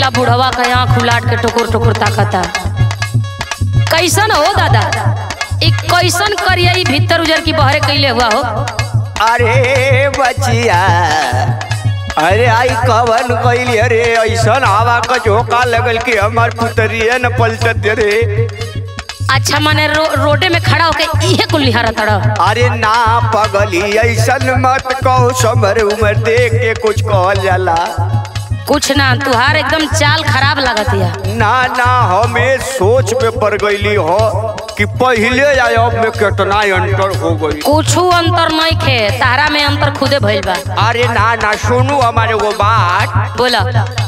देखिया बुढ़वा का आँख उलाट के टुकुर टुकुर ताकता कैसन हो दादा एक कैसन करिया ई भीतर उजर की बहरे कैले हुआ हो अरे बचिया अरे आई कवन कैली अरे ऐसन हवा का झोंका लगल कि हमार पुतरिया न पलटत रे अच्छा मने रो, रोडे में खड़ा होके इहे कुल लिहारा तड़ अरे ना पगली ऐसन मत कहो समर उमर देख के कुछ कहल जाला कुछ ना तुहार एकदम चाल खराब लगत या ना ना हमें सोच में पड़ गईली हो कि पहले या अब में कितना अंतर हो गई कुछ अंतर नहीं खे तारा में अंतर खुदे भइल बा अरे ना ना सुनू हमारे वो बात बोला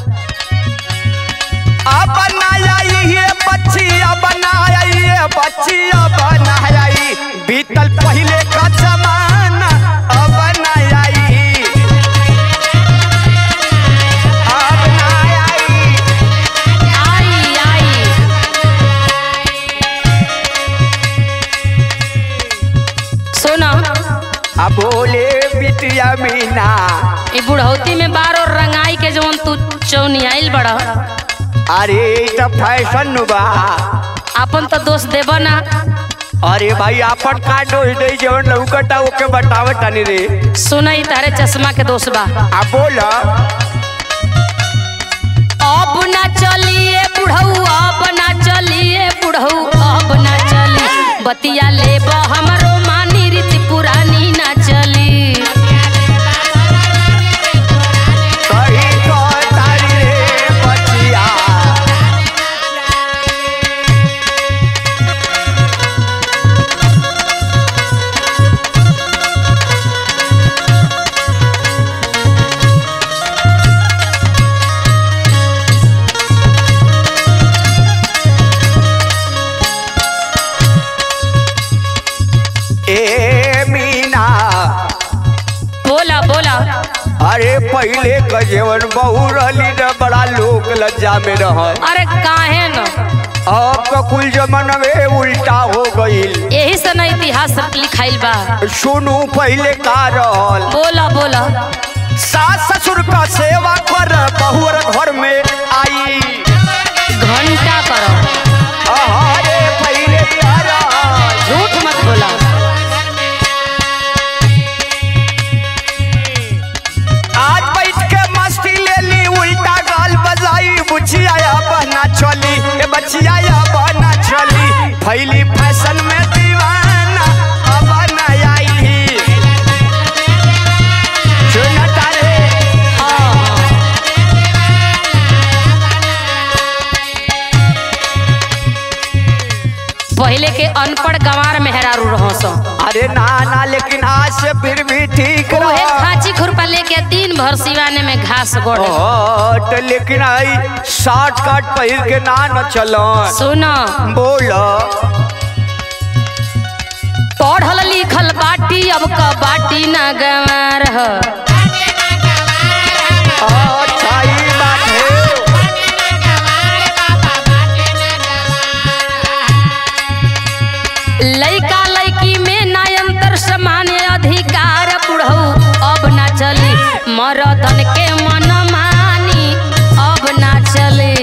अब बनाया ये बच्चिया बनाया ये बच्चिया बनाया ई। बीतल पहले का जमाना अब बनाया ई। अब बनाया ई। आई आई सुना अब बोले बिटिया मीना ई बुढ़ौती में बार और रंगाई के जवन तू चौनी आइल बड़ा अरे ई तो फैशन बा अपन तो दोस्त देबा ना अरे भाई आपन का डोज दे जवन लौकता ओके बतावत तनी रे सुना ई तारे चश्मा के दोस्त बा आ बोला अब ना चलिए बुढ़ऊ अब ना चलिए बुढ़ऊ अब ना चली बतिया ले हमरो मानी रीति पुरानी ना चली सही कहतारी रे बचिया ए मीना बोला बोला अरे पहले का जीवन बहु रहली न बड़ा लोक लज्जा में रह अरे काहे न अब का कुल जमाना में उल्टा हो गईल यही से ना इतिहास लिखाइल बा सुनू पहले का रहल बोला बोला सास ससुर का सेवा कर बहुर घर में आई घंटा करो अरे पहले का रहल झूठ मत बोला आज बैठ के मस्ती ले ली उल्टा गाल बजाई बुचिया बना चली ए बचिया बना चली फैली फैशन में दीवाना अब न आई सुनता रे हाँ, हाँ। पहले के अनपढ़ गंवार मेहरारू रहो सो अरे ना ना लेकिन आज से फिर भी ठीक उहे रहा खाची खुरपा लेके दिन भर सिवाने में घास गोड़े हट लेकिन आई शॉर्ट कट पहिर के ना न चलो सुनो बोल पढ़ल लिखल बाटी अब क बाटी ना गंवार ह अच्छा ही बात है लइका लइकी में ना अंतर समान अधिकार बुढ़ऊ अब ना चली मरदन के मन मानी अब ना चली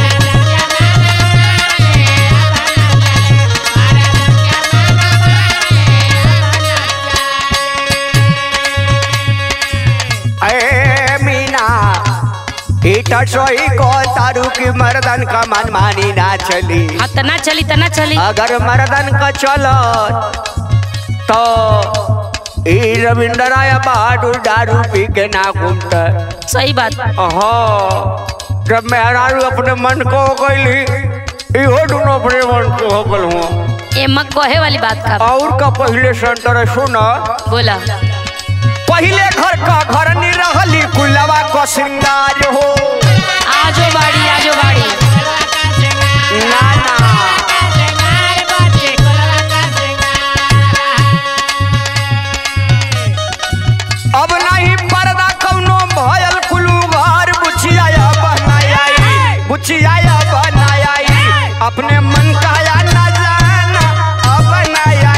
ए मीना इटा सोई को तारू की मर्दन का मन मानी ना चली हाँ तना चली तना चली अगर मर्दन का चलो तो ई रविंद्र राय बहादुर दारू पी के ना घूमता सही बात हाँ जब मेहरारू अपने मन को हो गईली इहो दोनों अपने मन को हो गल हुआ ये मत कहे वाली बात का और का पहले सेंटर सुना बोला पहले घर का घर नहीं रहली कुलवा को श्रृंगार हो आजो बाड़ी आजो बाड़ी ना ना अब नहीं पर्दा कौनो भयल कुलू घर बुचिया बनाया बुचिया बनाया अपने मन का या ना जाना अब बनाया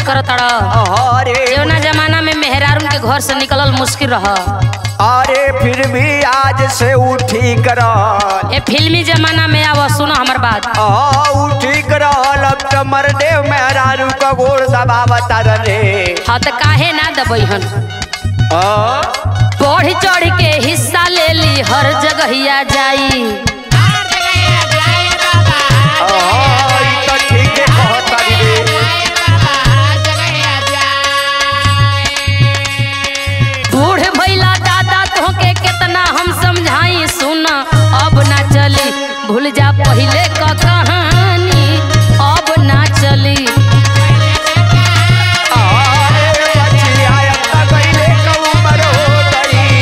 करत अड़ अरे जौना जमाना में मेहरारून के घर से निकलल मुश्किल रह अरे फिर भी आज से उठी करल ये फिल्मी जमाना में आव सुनो हमर बात आ उठी करल अब तो मरदेव मेहरारू का गोड़ दबावता रे हाँ तो काहे ना दबैहन आ बढ़ चढ़ के हिस्सा ले ली हर जगहिया जाई आ, ई तो ठीके कहतारी रे बूढ़ भैला दादा तोहके केतना हम समझाई सुन अब ना चली भूल जा पहिले क कहानी अब ना चली अरे बचिया अब तक गइले क उमर हो गई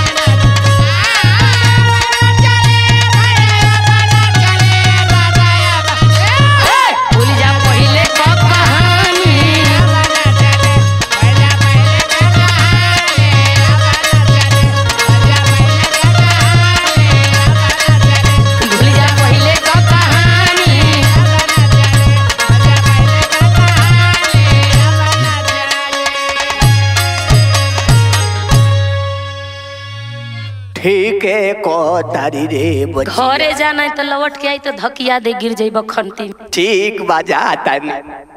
भूल जा पहिले क कहानी भूल जा पहिले क कहानी ठीके कहतारी रे बचिया घरे जाना है तो लौट के आई तो धकिया दे गिर जाइब खंती में ठीक बजा तन